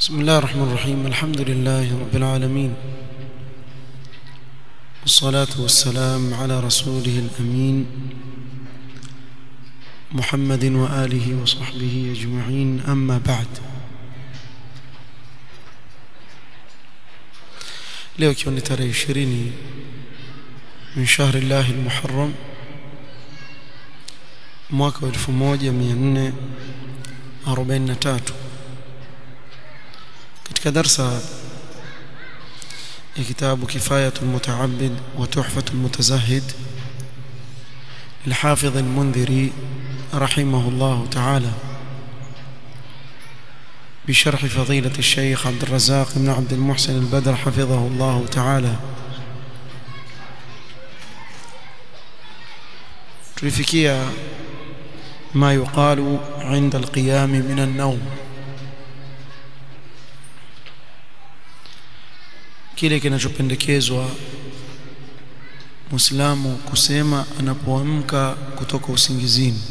بسم الله الرحمن الرحيم الحمد لله رب العالمين والصلاة والسلام على رسوله الأمين محمد وآله وصحبه أجمعين أما بعد leo ikiwa ni tarehe ishirini min shahri llahi lmuharram mwaka wa elfu moja mia nne arobaini na tatu katika darsa ya kitabu kifayatu lmutaabid wa tuhfatu lmutazahid للحافظ المنذري رحمه الله تعالى بشرح فضيلة الشيخ عبد الرزاق بن عبد المحسن البدر حفظه الله تعالى tulifikia ما يقال عند القيام من النوم kile kinachopendekezwa Muislamu kusema anapoamka kutoka usingizini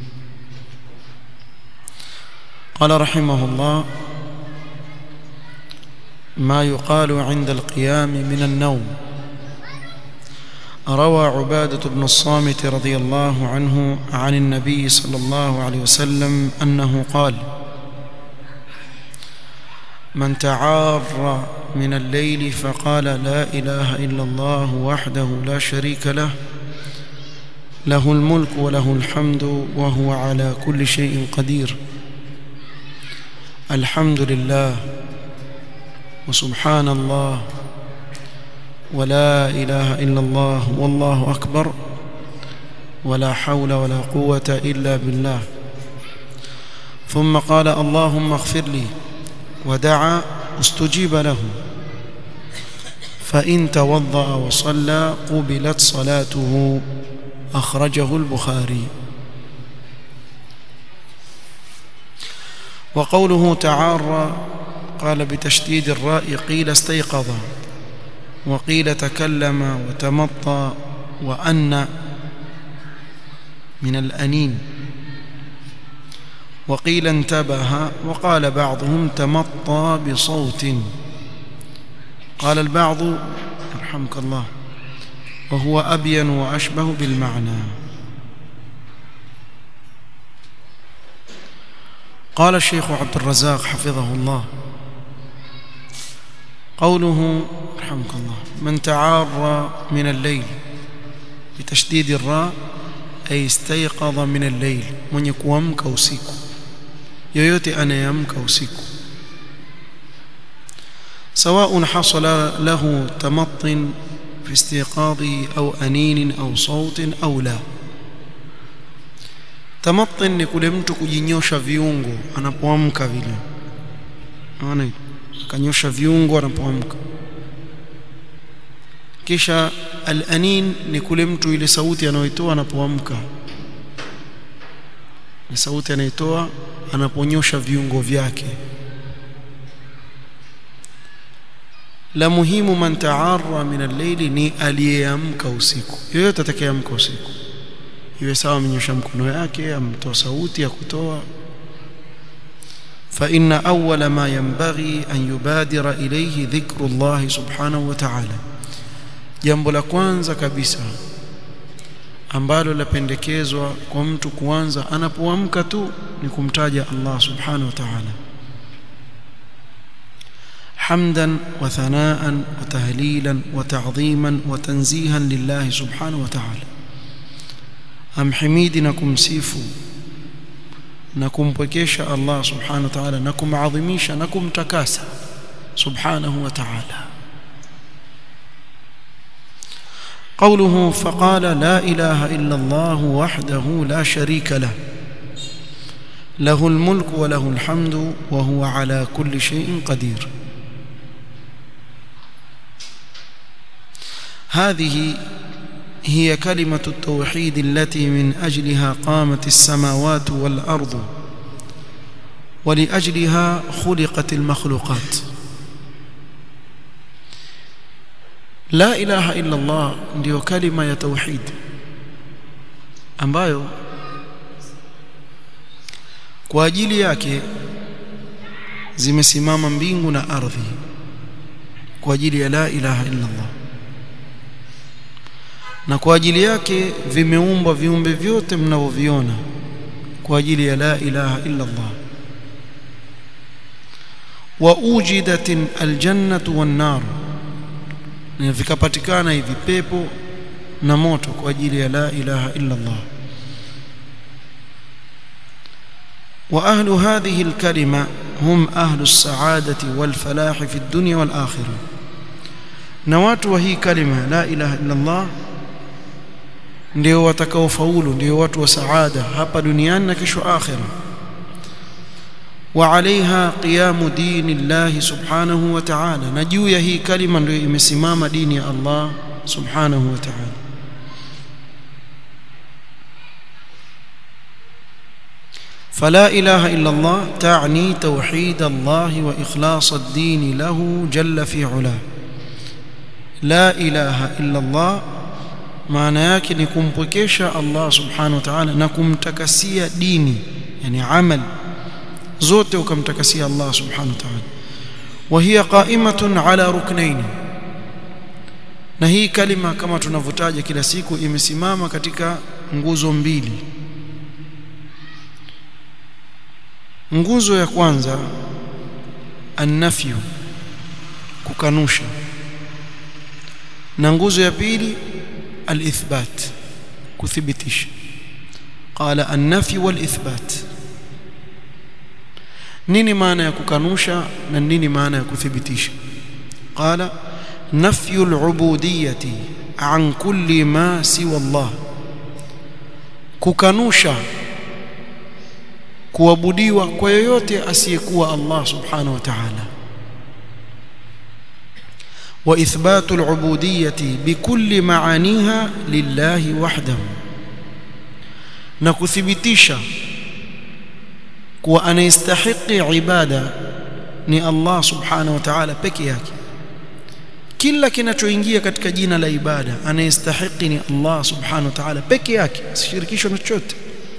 قال رحمه الله ما يقال عند القيام من النوم روى عبادة بن الصامت رضي الله عنه عن النبي صلى الله عليه وسلم أنه قال من تعار من الليل فقال لا إله إلا الله وحده لا شريك له له الملك وله الحمد وهو على كل شيء قدير الحمد لله وسبحان الله ولا إله إلا الله والله أكبر ولا حول ولا قوة إلا بالله ثم قال اللهم اغفر لي ودعا استجيب له فإن توضأ وصلى قبلت صلاته أخرجه البخاري وقوله تعارى قال بتشديد الراء قيل استيقظ وقيل تكلم وتمطى وأن من الأنين وقيل انتبه وقال بعضهم تمطى بصوت قال البعض يرحمك الله وهو أبين وأشبه بالمعنى قال الشيخ عبد الرزاق حفظه الله قوله رحمك الله من تعار من الليل بتشديد الراء أي استيقظ من الليل من يكوامك usiku yoyote anayeamka usiku سواء حصل له تمط في استيقاظه أو أنين أو صوت أو لا tamatin ni kule mtu kujinyosha viungo anapoamka vile unaona akanyosha viungo anapoamka kisha al-anin ni kule mtu ile sauti anayoitoa anapoamka ni sauti anayoitoa anaponyosha viungo vyake la muhimu man ta'arra min al-layli ni aliyeamka usiku yoyote atakayeamka usiku iwe sawa amenyosha mkono yake amtoa sauti ya kutoa فإن أول ما ينبغي أن يبادر إليه ذكر الله سبحانه وتعالى jambo la kwanza kabisa ambalo lapendekezwa kwa mtu kuanza anapoamka tu ni kumtaja Allah subhanahu wa ta'ala hamdan wa thanaan wa tahlilan wa ta'dhiman wa tanzihan lillahi subhanahu wa ta'ala amhimidi na kumsifu na kumpwekesha Allah subhanahu wa ta'ala na kumadhimisha na kumtakasa subhanahu wa ta'ala قوله فقال لا إله إلا الله وحده لا شريك له له الملك وله الحمد وهو على كل شيء قدير هذه هي كلمة التوحيد التي من أجلها قامت السماوات والأرض ولأجلها خلقت المخلوقات la ilaha illa Allah ndiyo kalima ya tauhid ambayo kwa ajili yake zimesimama mbingu na ardhi kwa ajili ya la ilaha illa Allah na kwa ajili yake vimeumbwa viumbe vyote mnavyoviona kwa ajili ya la ilaha illa Allah wa ujidat aljannatu wan nar na vikapatikana hivi pepo na moto kwa ajili ya la ilaha illa Allah وأهل هذه الكلمة هم أهل السعادة والفلاح في الدنيا والآخرة نوات وهي كلمة لا إله إلا الله ndio watakaofaulu ndio watu wa saada hapa duniani na kesho akhira wa alaiha qiyamu dini llahi subhanahu wa ta'ala na juu ya hii kalima ndio imesimama dini ya Allah subhanahu wa ta'ala فلا إله إلا الله تعني توحيد الله وإخلاص الدين له جل في علاه لا إله إلا الله maana yake ni kumpwekesha Allah subhanahu wa ta'ala na kumtakasia dini yani amal zote ukamtakasia Allah subhanahu wa ta'ala wa hiya qa'imatun ala ruknain na hii kalima kama tunavyotaja kila siku imesimama katika nguzo mbili nguzo ya kwanza annafyu kukanusha na nguzo ya pili alithbat kuthibitisha qala an-nafy wal-ithbat nini maana ya kukanusha na nini maana ya kuthibitisha qala nafyu al-ubudiyyati an kulli ma siwa Allah kukanusha kuabudiwa kwa yoyote asiyekuwa Allah subhanahu wa ta'ala واثبات العبوديه بكل معانيها لله وحده na kuthibitisha kuwa anayestahiki ibada ni Allah subhanahu wa ta'ala peke yake kila kinachoingia katika jina la ibada anayestahiki ni Allah subhanahu wa ta'ala peke yake asishirikishwe na chochote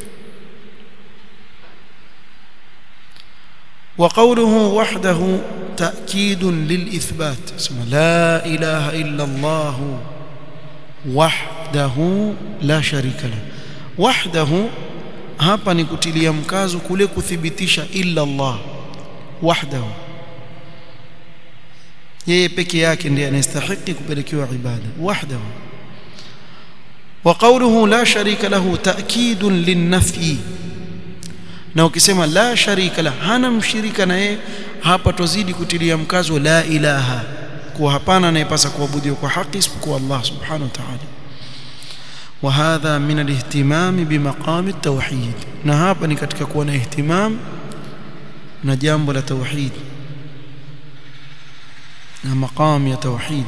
وقوله وحده تأكيد للإثبات اسم لا إله إلا الله وحده لا شريك له وحده hapa ni kutilia mkazo kule kuthibitisha illa Allah wahdahu yeye peke yake ndiye anastahili kupelekewa ibada wahdahu wa qawluhu la sharika lahu ta'kidun lin-nafyi na ukisema la sharika la hana mshirika na yeye hapa tuzidi kutilia mkazo la ilaha kuwa hapana anayepasa kuabudiwa kwa haki isipokuwa Allah subhanahu wa ta'ala وهذا من الاهتمام بمقام التوحيد na hapa ni katika kuwa na ihtimam na jambo la tauhid na maqam ya tauhid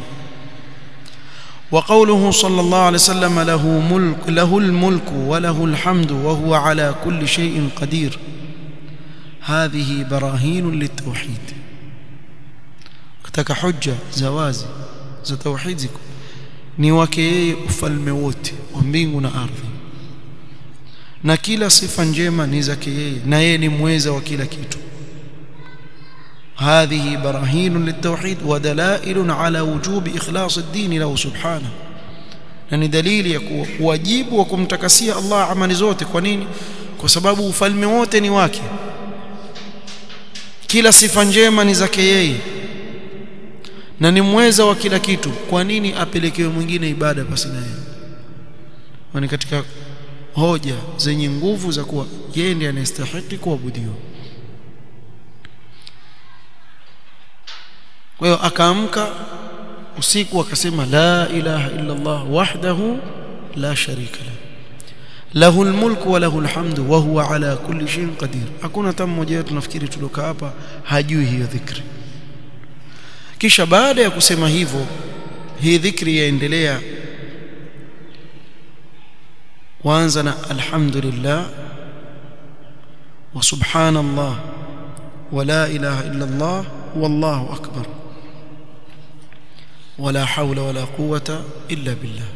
وقوله صلى الله عليه وسلم له ملك له الملك وله الحمد وهو على كل شيء قدير هذه براهين للتوحيد kutaka hujja za wazi za tauhid ziko ni wake yeye ufalme wote wa mbingu na ardhi na kila sifa njema ni zake yeye na yeye ni mweza wa kila kitu هذه براهين للتوحيد ودلائل على وجوب إخلاص الدين له سبحانه na ni dalili ya wajibu wa kumtakasia Allah amali zote kwa nini kwa sababu ufalme wote ni wake kila sifa njema ni zake yeye na ni mweza wa kila kitu kwa nini apelekewe mwingine ibada basi na yeye ni katika hoja zenye nguvu za kuwa yeye ndiye anastahili kuabudiwa kwa hiyo akaamka usiku akasema la ilaha illa Allah wahdahu la sharika la lahu almulku wa lahu alhamdu wa huwa ala kulli shay'in qadir hakuna hata mmoja wetu nafikiri tuloka hapa hajui hiyo dhikri kisha baada ya kusema hivyo hii dhikri yaendelea waanza na alhamdulillah wa subhanallah wa la ilaha illa Allah wallahu akbar ولا حول ولا قوة إلا بالله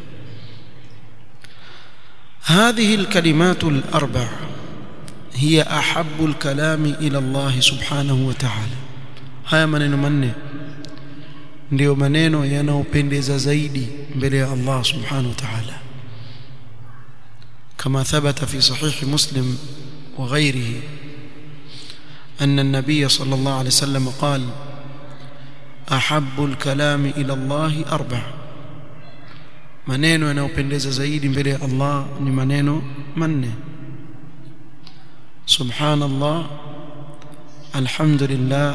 هذه الكلمات الأربع هي أحب الكلام إلى الله سبحانه وتعالى haya maneno manne ndiyo maneno yanayopendeza zaidi mbele ya Allah subhanahu wa ta'ala كما ثبت في صحيح مسلم وغيره أن النبي صلى الله عليه وسلم قال أحب الكلام إلى الله أربع maneno yanayopendeza zaidi mbele ya Allah ni maneno manne subhanallah alhamdulillah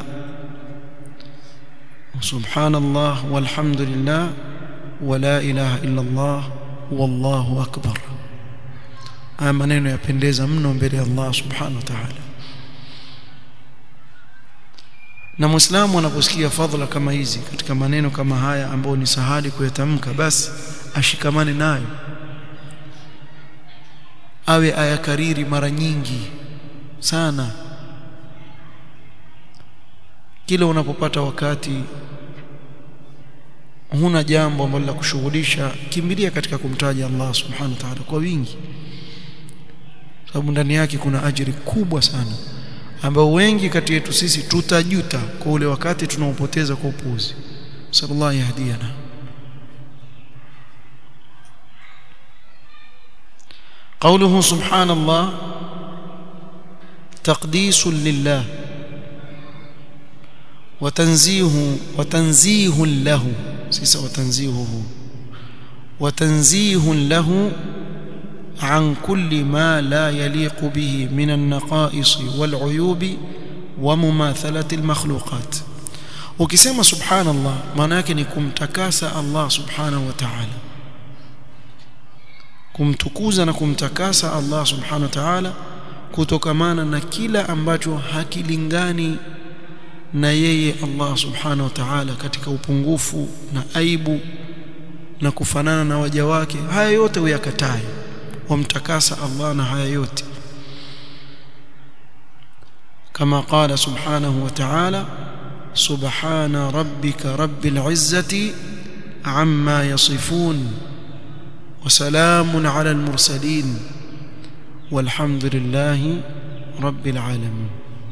subhanallah walhamdulillah wala ilaha illa Allah wallahu akbar haya maneno yapendeza mno mbele ya Allah subhanahu wa ta'ala na muislamu anaposikia fadhila kama hizi katika maneno kama haya ambayo ni sahali kuyatamka basi ashikamane nayo awe ayakariri mara nyingi sana kila unapopata wakati huna jambo ambalo la kushughulisha kimbilia katika kumtaja Allah subhanahu wa ta'ala kwa wingi sababu ndani yake kuna ajiri kubwa sana ambao wengi kati yetu sisi tutajuta kwa ule wakati tunaopoteza kwa upuuzi sallallahu yahdiana قوله سبحان الله تقديس لله وتنزيه وتنزيه له سيس وتنزيهه وتنزيه له عن كل ما لا يليق به من النقائص والعيوب ومماثلة المخلوقات ukisema subhanallah maana yake ni kumtakasa Allah subhanahu wa ta'ala kumtukuza na kumtakasa Allah subhanahu wa ta'ala kutokamana na kila ambacho hakilingani na yeye Allah subhanahu wa ta'ala katika upungufu na aibu na kufanana na waja wake haya yote uyakatae wamtakasa Allah na haya yote kama qala subhanahu wa ta'ala subhana rabbika rabbil izzati amma yasifun وسلام على المرسلين والحمد لله رب العالمين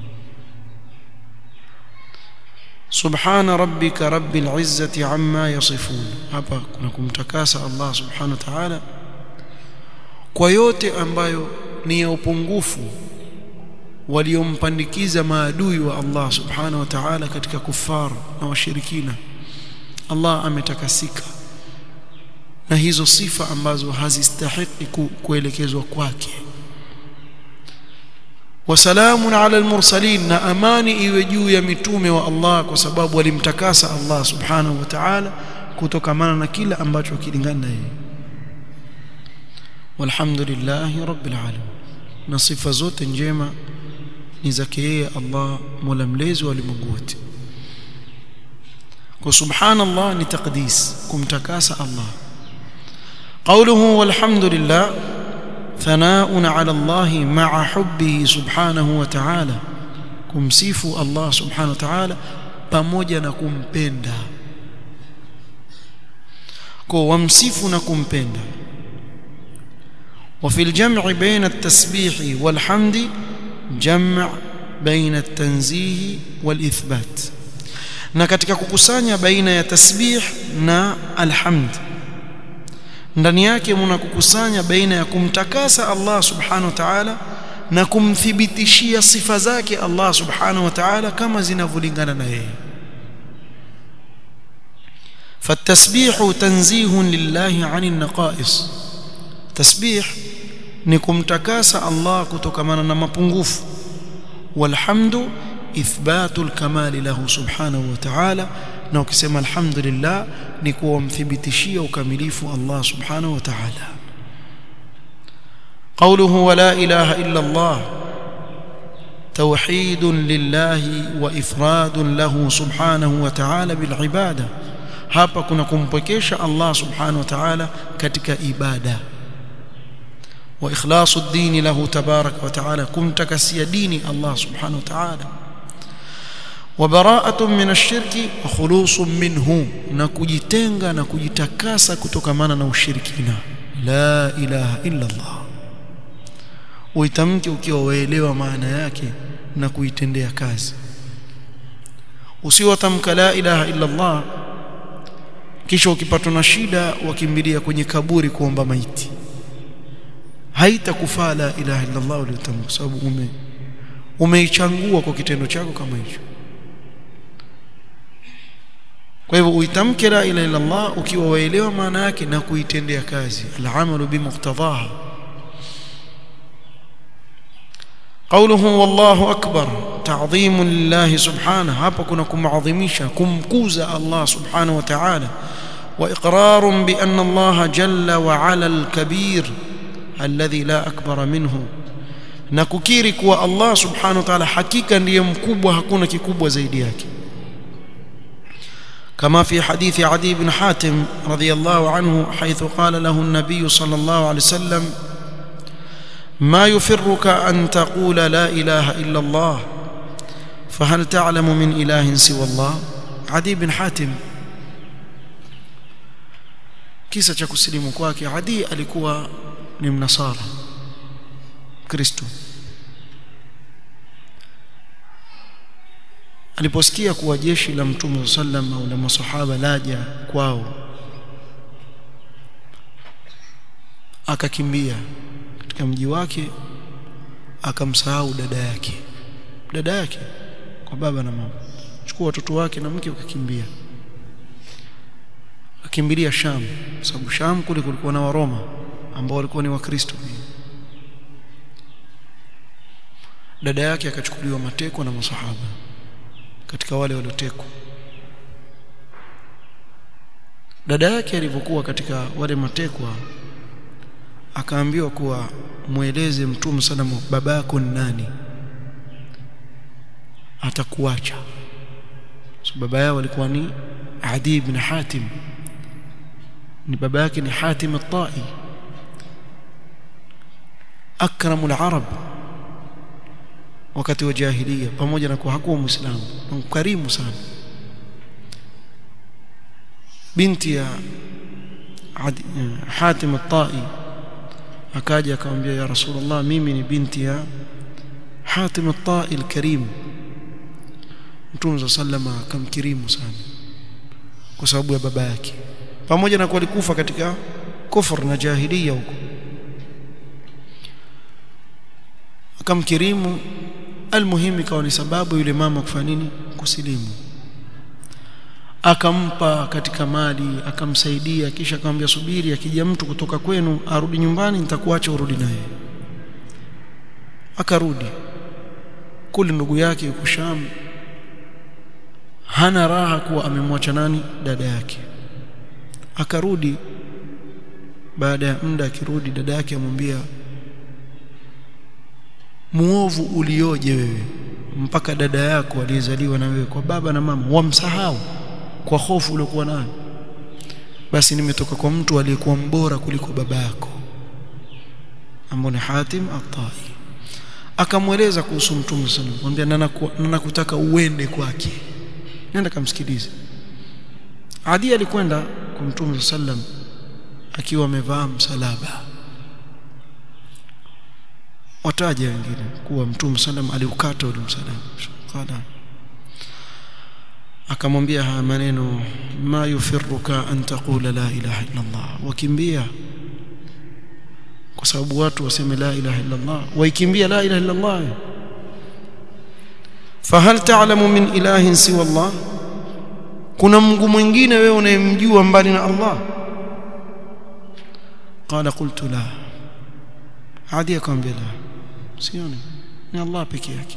سبحان ربك رب العزة عما يصفون hapa kuna kumtakasa Allah subhanahu wa ta'ala kwa yote ambayo ni ya upungufu waliompandikiza maadui wa Allah subhanahu wa ta'ala katika kufar na washirikina Allah ametakasika na hizo sifa ambazo hazistahiki kuelekezwa kwake wasalamun ala almursalin na amani iwe juu ya mitume wa Allah kwa sababu walimtakasa Allah subhanahu wa ta'ala kutokamana na kila ambacho kilingana na yeye walhamdulillahi rabbil alamin na sifa zote njema ni zake yeye Allah mola mlezi wa ulimwengu wote kwa subhanallah ni taqdis kumtakasa Allah قوله والحمد لله ثناء على الله مع حبه سبحانه وتعالى kumsifu Allah subhanahu wa ta'ala pamoja na kumpenda kwa wamsifu na kumpenda وفي الجمع بين التسبيح والحمد جمع بين التنزيه والإثبات na katika kukusanya baina ya tasbih na alhamd ndani yake mna kukusanya baina ya kumtakasa Allah subhanahu wa ta'ala na kumthibitishia sifa zake Allah subhanahu wa ta'ala kama zinavyolingana na yeye فالتسبيح تنزيه لله عن النقائص تسبيح ni kumtakasa Allah kutokamana na mapungufu walhamdu ithbatul kamali lahu subhanahu wa ta'ala na ukisema alhamdulillah ni kuwamthibitishia ukamilifu Allah subhanahu wa ta'ala قوله ولا إله إلا الله توحيد لله وإفراد له سبحانه وتعالى بالعبادة hapa kuna kumpwekesha Allah subhanahu wa ta'ala katika ibada wa ikhlasu ad-din lahu tabarak wa ta'ala kumtakasia dini Allah subhanahu wa ta'ala وبراءه من الشرك وخلوص منه na kujitenga na kujitakasa kutokamana na ushirikina la ilaha illa Allah uitamke ukiwa waelewa maana yake na kuitendea kazi usiwatamka la ilaha illa Allah kisha ukipatwa na shida wakimbilia kwenye kaburi kuomba maiti haitakufaa la ilaha illa Allah uliyotamka sababu ume umeichangua kwa kitendo chako kama hicho kwa hivyo uitamke la ilaha illa Allah ukiwa waelewa maana yake na kuitendea kazi al-amalu bimuqtadaha قوله والله أكبر تعظيم لله سبحانه hapa kuna kumadhimisha kumkuza Allah subhanahu wa ta'ala وإقرار بأن الله جل وعلا الكبير الذي لا أكبر منه na kukiri kuwa Allah subhanahu wa ta'ala hakika ndiye mkubwa hakuna kikubwa zaidi yake كما في حديث عدي بن حاتم رضي الله عنه حيث قال له النبي صلى الله عليه وسلم ما يفرك أن تقول لا إله إلا الله فهل تعلم من إله سوى الله عدي بن حاتم kisa cha kusilimu kwake Adi alikuwa ni mnasara Kristo aliposikia kuwa jeshi la Mtume sallam au la masahaba laja kwao akakimbia katika mji wake akamsahau dada yake dada yake kwa baba na mama chukua watoto wake na mke ukakimbia akimbilia Sham sababu Sham kule kulikuwa na Waroma ambao walikuwa ni Wakristo dada yake akachukuliwa mateko na masahaba katika wale waliotekwa dada yake alivyokuwa katika wale matekwa akaambiwa kuwa mueleze mtume salamu baba yako ni nani atakuacha so baba yao alikuwa ni Adi ibn Hatim ni baba yake ni Hatim at-Tai akramul arab wakati wa jahiliya pamoja na kuwa hakuwa muislamu mkarimu sana binti ya Hatim at-Tai akaja akamwambia ya rasulullah mimi ni binti ya Hatim at-Tai al-Karim Mtume sallama akamkirimu sana kwa sababu ya baba yake pamoja na kuwa alikufa katika kufur na jahiliya huko akamkirimu almuhimu ikawa ni sababu yule mama kufanya nini kusilimu akampa katika mali akamsaidia kisha akamwambia subiri akija mtu kutoka kwenu arudi nyumbani nitakuacha urudi naye akarudi kule ndugu yake yuko Sham hana raha kuwa amemwacha nani dada yake akarudi baada ya muda akirudi dada yake amwambia muovu ulioje wewe mpaka dada yako aliyezaliwa na wewe kwa baba na mama wamsahau kwa hofu uliokuwa nayo basi nimetoka kwa mtu aliyekuwa mbora kuliko baba yako ambaye ni Hatim at-Tai akamweleza kuhusu mtume sallallahu alayhi wasallam mwambia nakutaka uende kwake nenda kamsikilize Adi alikwenda kwa mtume sallam akiwa amevaa msalaba wataja wengine kuwa mtume sallam aliukata ule msalaba qala akamwambia haya maneno ma yufirruka an taqula la ilaha illa Allah wakimbia kwa sababu watu waseme la ilaha illa Allah waikimbia la ilaha illa Allah fahal ta'lamu min ilahin siwa Allah kuna Mungu mwingine wewe unayemjua mbali na Allah qala qultu la hadi akamwambia la sioni ni Allah peke yake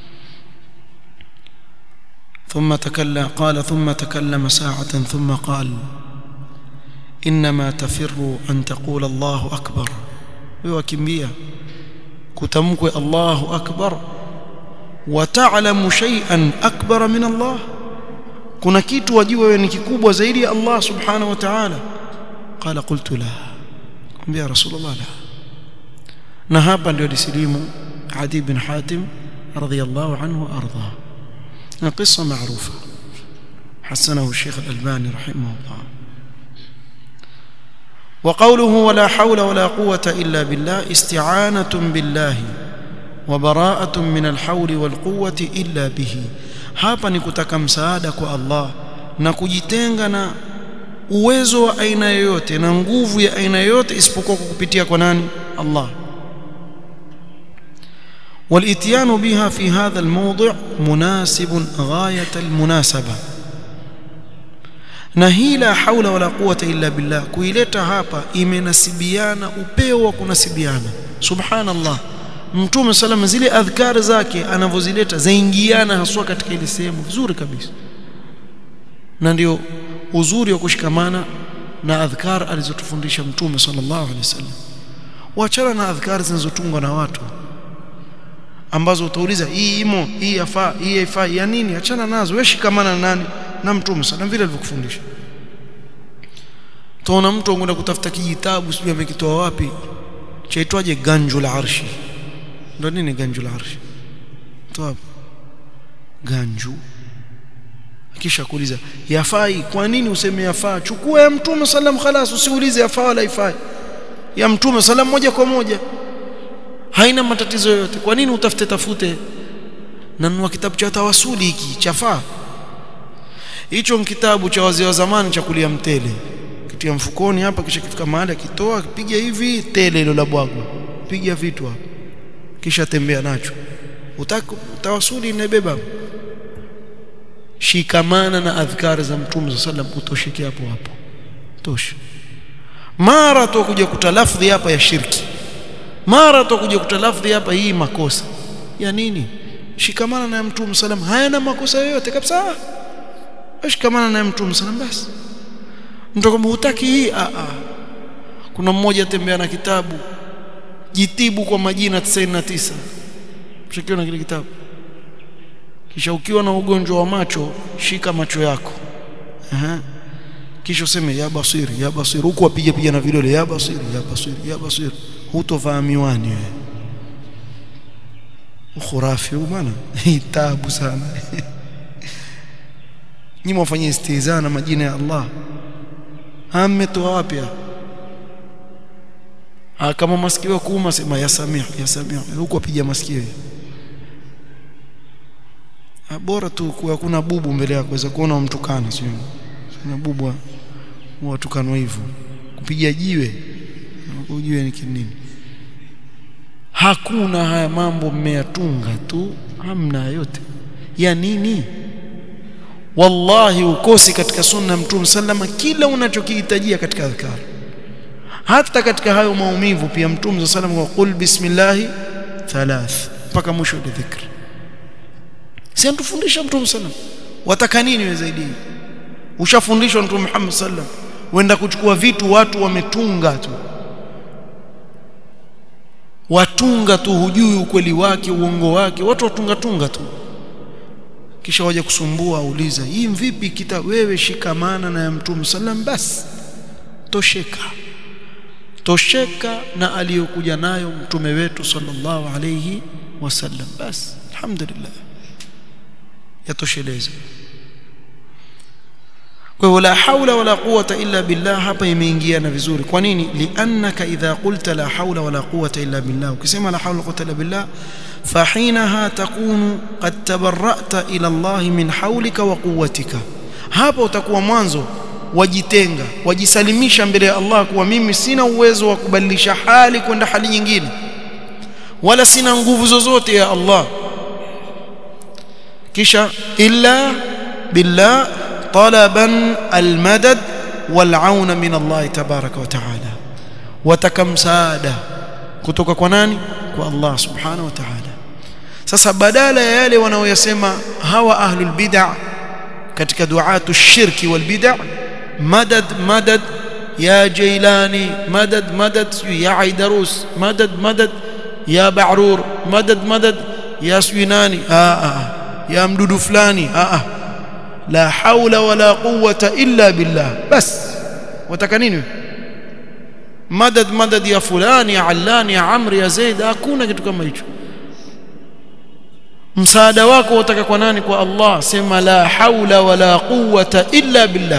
ثم تكلم قال ثم تكلم ساعة ثم قال إنما تفر أن تقول الله أكبر وكمية كتمك الله أكبر وتعلم شيئا أكبر من الله kuna kitu wajua wewe ni kikubwa zaidi ya Allah subhanahu wa ta'ala qala qultu la kumwambia rasulullah la na hapa ndio disilimu Adi bin Hatim radhiyallahu anhu arda na qissa maarufa حسنه الشيخ الألباني رحمه الله وقوله ولا حول ولا قوة إلا بالله استعانة بالله وبراءة من الحول والقوة إلا به hapa ni kutaka msaada kwa Allah na kujitenga na uwezo wa aina yoyote na nguvu ya aina yoyote isipokuwa kwa kupitia kwa nani Allah والاتيان بها في هذا الموضع مناسب غاية المناسبة na hii la haula wala quwata illa billah kuileta hapa imenasibiana upeo wa kunasibiana subhanallah mtume salama zile adhkar zake anavyozileta zaingiana haswa katika ile sehemu vizuri kabisa na ndio uzuri wa kushikamana na adhkar alizotufundisha mtume sallallahu alaihi wasallam waachana na adhkar zinazotungwa na watu ambazo utauliza hii imo hii yafaa hii haifaa ya nini achana nazo wewe shikamana na nani na mtume sana vile alivyokufundisha tuona mtu anakwenda kutafuta kijitabu sijui amekitoa wapi chaitwaje ganjul arshi ndo nini ganjul arshi toa ganju kisha kuuliza yafai kwa nini useme yafaa chukua ya mtume sallam khalas usiulize yafaa wala ifai ya mtume sallam moja kwa moja haina matatizo yoyote kwa nini utafute tafute nanunua kitabu cha tawasuli hiki chafaa hicho kitabu cha wazee wa zamani cha kulia mtele kitia mfukoni hapa kisha kifika mahali akitoa kipiga hivi tele hilo la bwagwa piga vitu hapa kisha tembea nacho utaka tawasuli inabeba shikamana na adhkari za mtume sallam utosheke hapo hapo tosha mara tu kuja kutalafdhi hapa ya shirki mara tu kuja kutalafdhi hapa hii makosa ya nini shikamana na mtume sallam hayana makosa yoyote kabisa shikamana na mtume sallam basi mtu kama hutaki hii a a kuna mmoja atembea na kitabu jitibu kwa majina 99 mshikiona kile kitabu kisha ukiwa na ugonjwa wa macho shika macho yako Aha. kisha useme ya basiri ya basiri huku apige piga na vidole ya basiri ya basiri ya basiri hutovaa miwani wewe ukhurafi huu bwana tabu sana nyinyi mwafanyia istihza na majina ya Allah hametoa wapi ah kama masikio kuuma sema ya samia ya samia huku apiga masikio bora tu kuwa kuna bubu mbele yako waweza kuona mtukana sio kuna bubu watukanwa hivyo kupiga jiwe ujue ni nini hakuna haya mambo mmeyatunga tu hamna yote ya nini wallahi ukosi katika sunna mtume sallama kila unachokihitajia katika adhkar hata katika hayo maumivu pia mtume sallam kwa qul bismillah thalath mpaka mwisho wa dhikr si antufundisha mtume sallam wataka nini wewe zaidi ushafundishwa mtume Muhammad sallam wenda kuchukua vitu watu wametunga tu watunga tu hujui ukweli wake uongo wake watu watunga tunga tu kisha waje kusumbua auliza hii vipi kita wewe shikamana na mtume sallam basi tosheka tosheka na aliyokuja nayo mtume wetu sallallahu alayhi wasallam basi alhamdulillah yatosheleza kwa hiyo la haula wala quwata illa billah hapa imeingiana vizuri kwa nini liannaka idha qulta la haula wala quwata illa billah ukisema la haula quwata illa billah فحينها تكون قد تبرأت إلى الله من حولك وقوتك hapa utakuwa mwanzo wajitenga wajisalimisha mbele ya Allah kuwa mimi sina uwezo wa kubadilisha hali kwenda hali nyingine wala sina nguvu zozote ya Allah kisha illa billah talaban almadad walauna min Allah tabaraka wa taala wataka msaada kutoka kwa nani kwa Allah subhanahu wa ta'ala sasa badala ya yale wanaoyasema hawa ahlul bid'ah katika duatu shirki wal bid'ah madad madad ya jailani madad madad ya aidarus madad madad ya ba'rur madad madad ya swinani a a ya mdudu fulani a a la haula wala quwwata illa billah bas wataka nini madad madad ya fulani ya allani ya amri ya zaid hakuna kitu kama hicho msaada wako utaka kwa nani kwa Allah sema la haula wala quwwata illa billah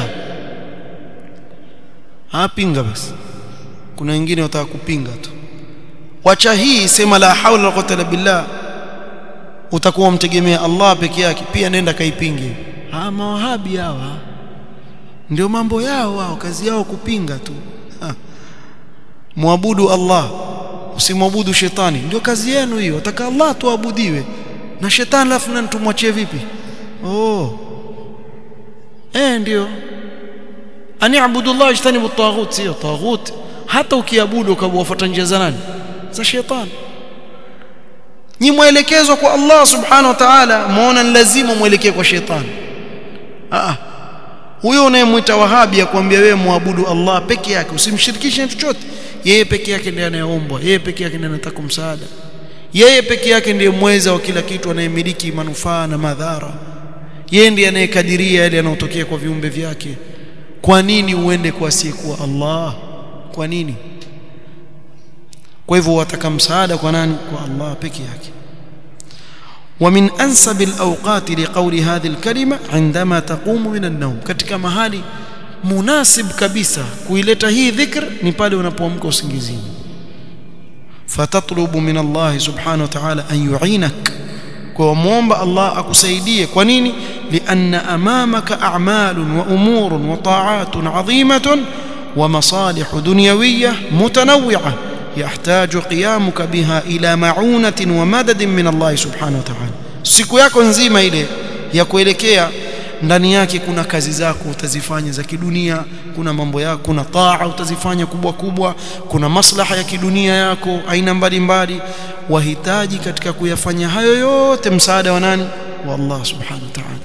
hapinga basi kuna wengine wataka kupinga tu wacha hii sema la haula wala quwwata illa billah utakuwa mtegemea Allah peke yake pia nenda kaipinge ah mawahabi hawa ndio mambo yao wao kazi yao kupinga tu ha. muabudu Allah usimwabudu shetani ndio kazi yenu hiyo ataka Allah tuabudiwe na shetani lafu na tumwachie vipi oh eh ndio ani abudu Allah ijtanibu at-taghut sio taghut hata ukiabudu ukawafuata njia za nani za shetani nyi mwelekezwa kwa Allah subhanahu wa ta'ala muona ni lazima mwelekee kwa shetani ah huyo unayemwita wahabi akwambia wewe muabudu Allah peke yake usimshirikishe chochote yeye peke yake ndiye anayeombwa yeye peke yake ndiye anataka msaada yeye peke yake ndiye mweza wa kila kitu anayemiliki manufaa na madhara yeye ndiye anayekadiria yale yanayotokea kwa viumbe vyake kwa nini uende kwa asiyekuwa Allah kwa nini kwa hivyo wataka msaada kwa nani kwa Allah peke yake ومن انسب الاوقات لقول هذه الكلمه عندما تقوم من النوم katika mahali munasib kabisa kuileta hii dhikr ni pale unapoamka usingizini fatatlubu min Allah subhanahu wa ta'ala an yu'inak kwa muomba Allah akusaidie kwa nini lianna amamaka a'malun wa umurun wa ta'atun 'azimatun wa masalih dunyawiyyah mutanawwi'ah يحتاج قيامك بها إلى معونة ومدد من الله سبحانه وتعالى siku yako nzima ile ya kuelekea ndani yake kuna kazi zako utazifanya za kidunia kuna mambo yako kuna taa utazifanya kubwa kubwa kuna maslaha ya kidunia yako aina mbalimbali wahitaji katika kuyafanya hayo yote msaada wa nani wa Allah subhanahu wa ta'ala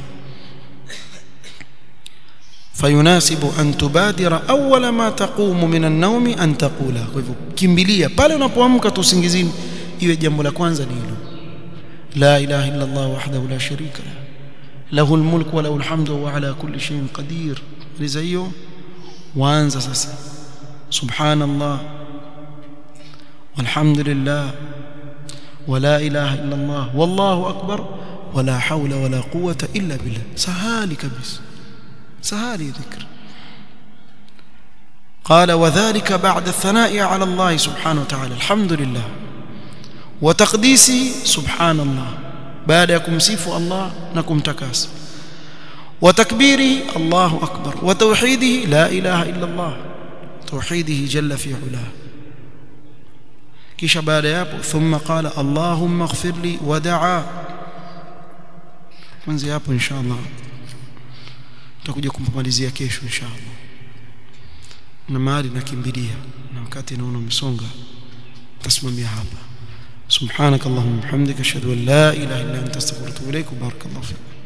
فيناسب أن تبادر أول ما تقوم من النوم أن تقولا كمبليا pale unapoamka tu usingizini iwe jambo la kwanza ni hilo la ilaha illa Allah wahdahu la sharika la lahu almulk wa lahu alhamdu wa ala kulli shay'in qadir liza hiyo waanza sasa subhanallah walhamdulillah ولا إله إلا الله والله أكبر ولا حول ولا قوة إلا بالله سهالي كبس سهالي ذكر قال وذلك بعد الثناء على الله سبحانه وتعالى الحمد لله وتقديسه سبحان الله بعد يكمسيف الله نكم تكاس وتكبيره الله أكبر وتوحيده لا إله إلا الله توحيده جل في علاه kisha baada ya hapo thumma qala allahumma ighfir li wa daa kwanza hapo inshallah tutakuja kumpamalizia kesho inshallah na mahali nakimbilia na wakati naona umesonga tasimamia hapa subhanak allahumma bihamdika ashhadu an la ilaha illa anta astaghfiruka wa atubu ilaik barakallahu fik